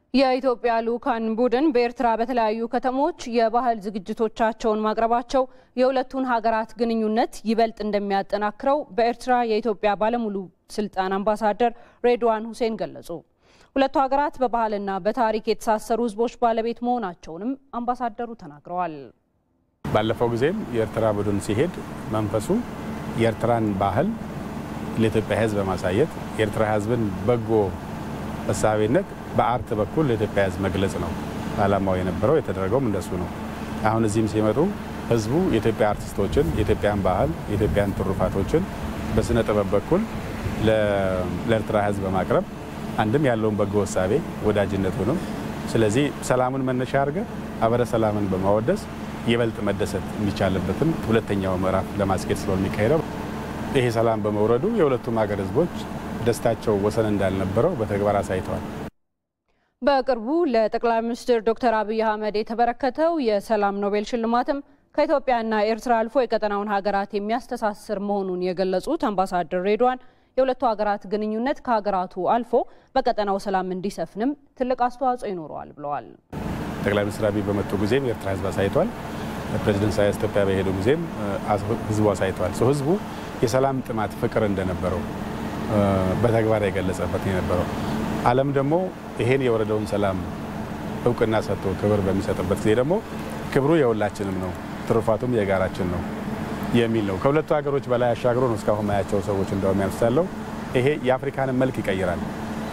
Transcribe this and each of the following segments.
የኢትዮጵያ ልዑካን ቡድን በኤርትራ በተለያዩ ከተሞች የባህል ዝግጅቶቻቸውን ማቅረባቸው የሁለቱን ሀገራት ግንኙነት ይበልጥ እንደሚያጠናክረው በኤርትራ የኢትዮጵያ ባለሙሉ ስልጣን አምባሳደር ሬድዋን ሁሴን ገለጹ። ሁለቱ ሀገራት በባህልና በታሪክ የተሳሰሩ ሕዝቦች ባለቤት መሆናቸውንም አምባሳደሩ ተናግረዋል። ባለፈው ጊዜም የኤርትራ ቡድን ሲሄድ መንፈሱ የኤርትራን ባህል ለኢትዮጵያ ሕዝብ በማሳየት የኤርትራ ሕዝብን በጎ እሳቤነት በአርት በኩል ለኢትዮጵያ ሕዝብ መግለጽ ነው ዓላማው የነበረው። የተደረገውም እንደሱ ነው። አሁን እዚህም ሲመጡ ሕዝቡ የኢትዮጵያ አርቲስቶችን፣ የኢትዮጵያን ባህል፣ የኢትዮጵያን ትሩፋቶችን በስነ ጥበብ በኩል ለኤርትራ ሕዝብ በማቅረብ አንድም ያለውን በጎ እሳቤ ወዳጅነቱንም፣ ስለዚህ ሰላሙን መነሻ አድርገ አበረ ሰላምን በማወደስ ይበልጥ መደሰት የሚቻልበትን ሁለተኛው ምዕራፍ ለማስኬድ ስለሆነ የሚካሄደው ይሄ ሰላም በመውረዱ የሁለቱም ሀገር ህዝቦች ደስታቸው ወሰን እንዳልነበረው በተግባር አሳይተዋል። በቅርቡ ለጠቅላይ ሚኒስትር ዶክተር አብይ አህመድ የተበረከተው የሰላም ኖቤል ሽልማትም ከኢትዮጵያና ኤርትራ አልፎ የቀጠናውን ሀገራት የሚያስተሳስር መሆኑን የገለጹት አምባሳደር ሬድዋን የሁለቱ ሀገራት ግንኙነት ከሀገራቱ አልፎ በቀጠናው ሰላም እንዲሰፍንም ትልቅ አስተዋጽኦ ይኖረዋል ብለዋል። ጠቅላይ ሚኒስትር አብይ በመጡ ጊዜም የኤርትራ ህዝብ አሳይቷል። ፕሬዚደንት ኢሳያስ ኢትዮጵያ በሄዱ ጊዜም ህዝቡ አሳይተዋል። ህዝቡ የሰላም ጥማት ፍቅር እንደነበረው በተግባር የገለጸበት የነበረው ዓለም ደግሞ ይሄን የወረደውን ሰላም እውቅና ሰጥቶ ክብር በሚሰጥበት ጊዜ ደግሞ ክብሩ የሁላችንም ነው፣ ትሩፋቱም የጋራችን ነው የሚል ነው። ከሁለቱ ሀገሮች በላይ አሻግሮ ነው እስካሁን ማያቸው ሰዎች እንደውም ያምሳለው ይሄ የአፍሪካንን መልክ ይቀይራል፣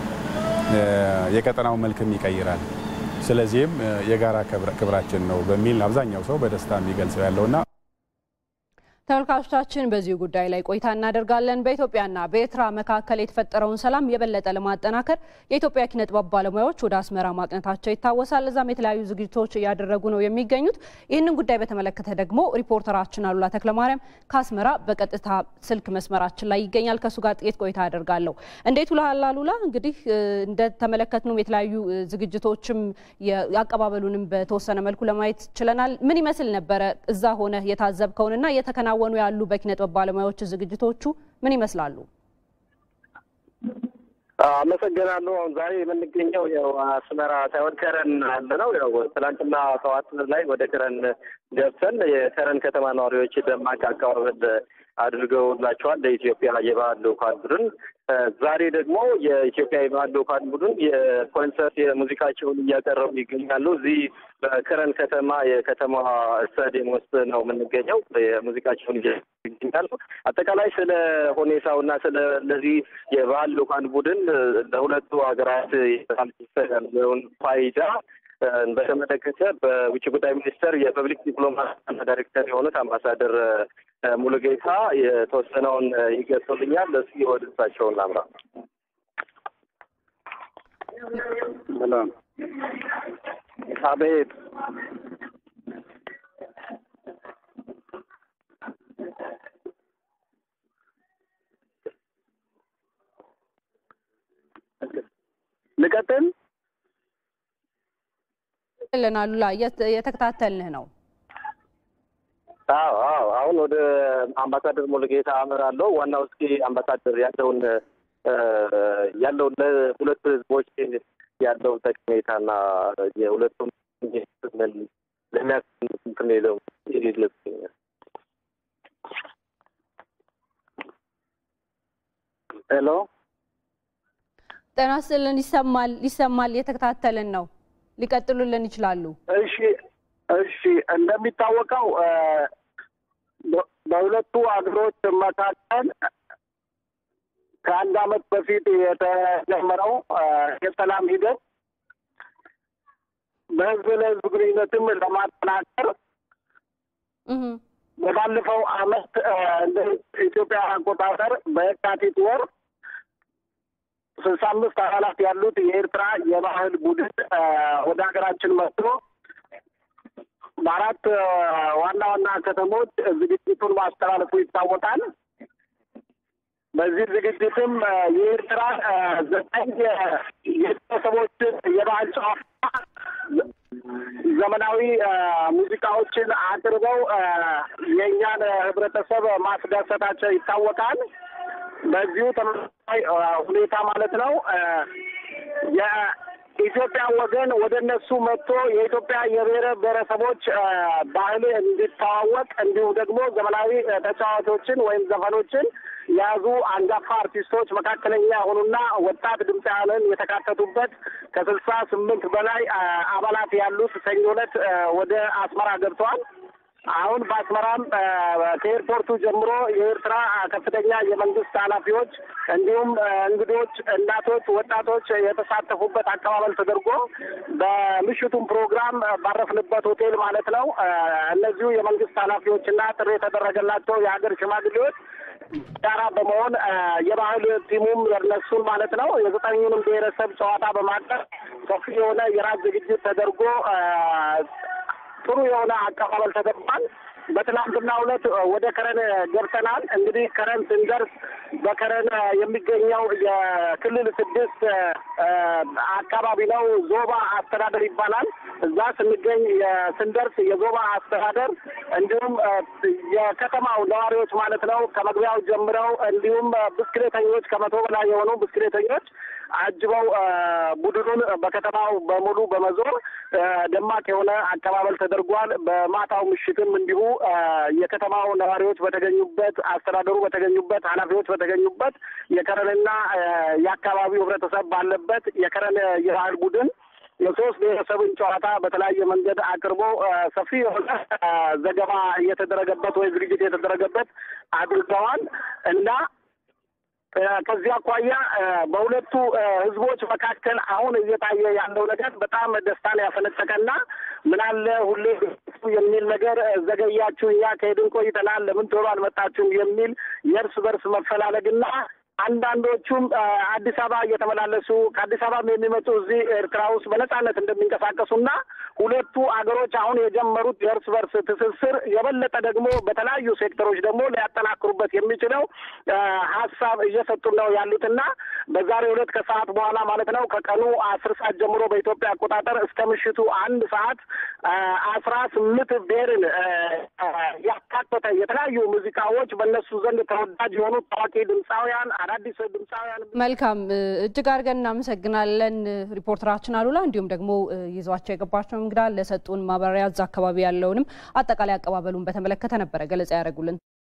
የቀጠናው መልክም ይቀይራል። ስለዚህም የጋራ ክብራችን ነው በሚል አብዛኛው ሰው በደስታ የሚገልጸው ያለውና ተመልካቾቻችን በዚሁ ጉዳይ ላይ ቆይታ እናደርጋለን። በኢትዮጵያና በኤርትራ መካከል የተፈጠረውን ሰላም የበለጠ ለማጠናከር የኢትዮጵያ ኪነ ጥበብ ባለሙያዎች ወደ አስመራ ማቅነታቸው ይታወሳል። እዛም የተለያዩ ዝግጅቶች እያደረጉ ነው የሚገኙት። ይህንን ጉዳይ በተመለከተ ደግሞ ሪፖርተራችን አሉላ ተክለማርያም ከአስመራ በቀጥታ ስልክ መስመራችን ላይ ይገኛል። ከእሱ ጋር ጥቂት ቆይታ አደርጋለሁ። እንዴት ውለሃል አሉላ? እንግዲህ እንደተመለከትነው የተለያዩ ዝግጅቶችም አቀባበሉንም በተወሰነ መልኩ ለማየት ችለናል። ምን ይመስል ነበረ እዛ ሆነ የታዘብከውንና የተከና ወኑ ያሉ በኪነ ጥበብ ባለሙያዎች ዝግጅቶቹ ምን ይመስላሉ? አመሰግናለሁ። አሁን ዛሬ የምንገኘው ያው አስመራ ሳይሆን ከረን አለ ነው። ያው ትናንትና ጠዋት ላይ ወደ ከረን ገብተን የከረን ከተማ ነዋሪዎች ደማቅ አቀባበል አድርገውላቸዋል ለኢትዮጵያ የባህል ልዑካን ቡድን። ዛሬ ደግሞ የኢትዮጵያ የባህል ልዑካን ቡድን የኮንሰርት የሙዚቃቸውን እያቀረቡ ይገኛሉ። እዚህ በከረን ከተማ የከተማ ስታዲየም ውስጥ ነው የምንገኘው። የሙዚቃቸውን ይገኛሉ። አጠቃላይ ስለ ሁኔታው እና ስለ ለዚህ የባህል ልዑካን ቡድን ለሁለቱ ሀገራት ያለውን ፋይዳ በተመለከተ በውጭ ጉዳይ ሚኒስቴር የፐብሊክ ዲፕሎማሲ ዳይሬክተር የሆኑት አምባሳደር ሙሉጌታ የተወሰነውን ይገልጹልኛል። እስኪ ወደ እሳቸው እናምራ። አቤት ልቀጥል ልን አሉላ የተከታተልንህ ነው። አዎ አዎ። አሁን ወደ አምባሳደር ሙሉጌታ አመራለሁ። ዋናው እስኪ አምባሳደር ያለውን ያለውን ለሁለቱ ህዝቦች ያለውን ጠቀሜታና የሁለቱም ምን ለሚያስንትን ለው ይልብኛል። ሄሎ ጤና ይስጥልን። ይሰማል ይሰማል። የተከታተልን ነው። ሊቀጥሉልን ይችላሉ። እሺ እሺ እንደሚታወቀው በሁለቱ ሀገሮች መካከል ከአንድ ዓመት በፊት የተጀመረው የሰላም ሂደት በህዝብ ለህዝብ ግንኙነትም ለማጠናከር በባለፈው ዓመት እንደ ኢትዮጵያ አቆጣጠር በየካቲት ወር ስልሳ አምስት አባላት ያሉት የኤርትራ የባህል ቡድን ወደ ሀገራችን መጥቶ በአራት ዋና ዋና ከተሞች ዝግጅቱን ማስተላለፉ ይታወቃል። በዚህ ዝግጅትም የኤርትራ ዘጠኝ የቤተሰቦችን የባህል ጨዋታ፣ ዘመናዊ ሙዚቃዎችን አቅርበው የእኛን ህብረተሰብ ማስደሰታቸው ይታወቃል። በዚሁ ተመሳሳይ ሁኔታ ማለት ነው የኢትዮጵያ ወገን ወደ እነሱ መጥቶ የኢትዮጵያ የብሔር ብሔረሰቦች ባህል እንዲተዋወቅ እንዲሁም ደግሞ ዘመናዊ ተጫዋቾችን ወይም ዘፈኖችን የያዙ አንጋፋ አርቲስቶች መካከለኛ የሆኑና ወጣት ድምፃውያንን የተካተቱበት ከስልሳ ስምንት በላይ አባላት ያሉት ሰኞ ዕለት ወደ አስመራ ገብተዋል። አሁን በአስመራም ከኤርፖርቱ ጀምሮ የኤርትራ ከፍተኛ የመንግስት ኃላፊዎች እንዲሁም እንግዶች፣ እናቶች፣ ወጣቶች የተሳተፉበት አቀባበል ተደርጎ በምሽቱም ፕሮግራም ባረፍንበት ሆቴል ማለት ነው እነዚሁ የመንግስት ኃላፊዎችና ጥሪ የተደረገላቸው የሀገር ሽማግሌዎች ጋራ በመሆን የባህል ቲሙም የነሱን ማለት ነው የዘጠኙንም ብሔረሰብ ጨዋታ በማቅረብ ሰፊ የሆነ የራት ዝግጅት ተደርጎ ጥሩ የሆነ አቀባበል ተደርጓል። በትናንትናው ዕለት ወደ ከረን ገብተናል። እንግዲህ ከረን ስንደርስ በከረን የሚገኘው የክልል ስድስት አካባቢ ነው። ዞባ አስተዳደር ይባላል። እዛ ስንገኝ ስንደርስ የዞባ አስተዳደር እንዲሁም የከተማው ነዋሪዎች ማለት ነው ከመግቢያው ጀምረው እንዲሁም ብስክሌተኞች ከመቶ በላይ የሆኑ ብስክሌተኞች አጅበው ቡድኑን በከተማው በሙሉ በመዞር ደማቅ የሆነ አቀባበል ተደርጓል። በማታው ምሽትም እንዲሁ የከተማው ነዋሪዎች በተገኙበት፣ አስተዳደሩ በተገኙበት፣ ኃላፊዎች በተገኙበት የከረንና የአካባቢው ሕብረተሰብ ባለበት የከረን የባህል ቡድን የሶስት ብሔረሰብን ጨዋታ በተለያየ መንገድ አቅርቦ ሰፊ የሆነ ዘገባ እየተደረገበት ወይ ዝግጅት የተደረገበት አድርገዋል እና ከዚህ አኳያ በሁለቱ ህዝቦች መካከል አሁን እየታየ ያለው ነገር በጣም ደስታን ያፈነጠቀና ምናለ ሁሌ የሚል ነገር ዘገያችሁ፣ እኛ ከሄድን ቆይተናል፣ ለምን ቶሎ አልመጣችሁም የሚል የእርስ በርስ መፈላለግና አንዳንዶቹም አዲስ አበባ እየተመላለሱ ከአዲስ አበባ የሚመጡ እዚህ ኤርትራ ውስጥ በነጻነት እንደሚንቀሳቀሱና ሁለቱ አገሮች አሁን የጀመሩት የእርስ በርስ ትስስር የበለጠ ደግሞ በተለያዩ ሴክተሮች ደግሞ ሊያጠናክሩበት የሚችለው ሀሳብ እየሰጡ ነው ያሉትና በዛሬው ዕለት ከሰዓት በኋላ ማለት ነው ከቀኑ አስር ሰዓት ጀምሮ በኢትዮጵያ አቆጣጠር እስከ ምሽቱ አንድ ሰዓት አስራ ስምንት ብሔርን ያካተተ የተለያዩ ሙዚቃዎች በእነሱ ዘንድ ተወዳጅ የሆኑ ታዋቂ ድምፃውያን አዳዲስ ድምፃውያን መልካም እጅግ አድርገን እናመሰግናለን ሪፖርተራችን አሉላ እንዲሁም ደግሞ ይዟቸው የገባቸው እንግዳ ለሰጡን ማብራሪያ እዛ አካባቢ ያለውንም አጠቃላይ አቀባበሉን በተመለከተ ነበረ ገለጻ ያደረጉልን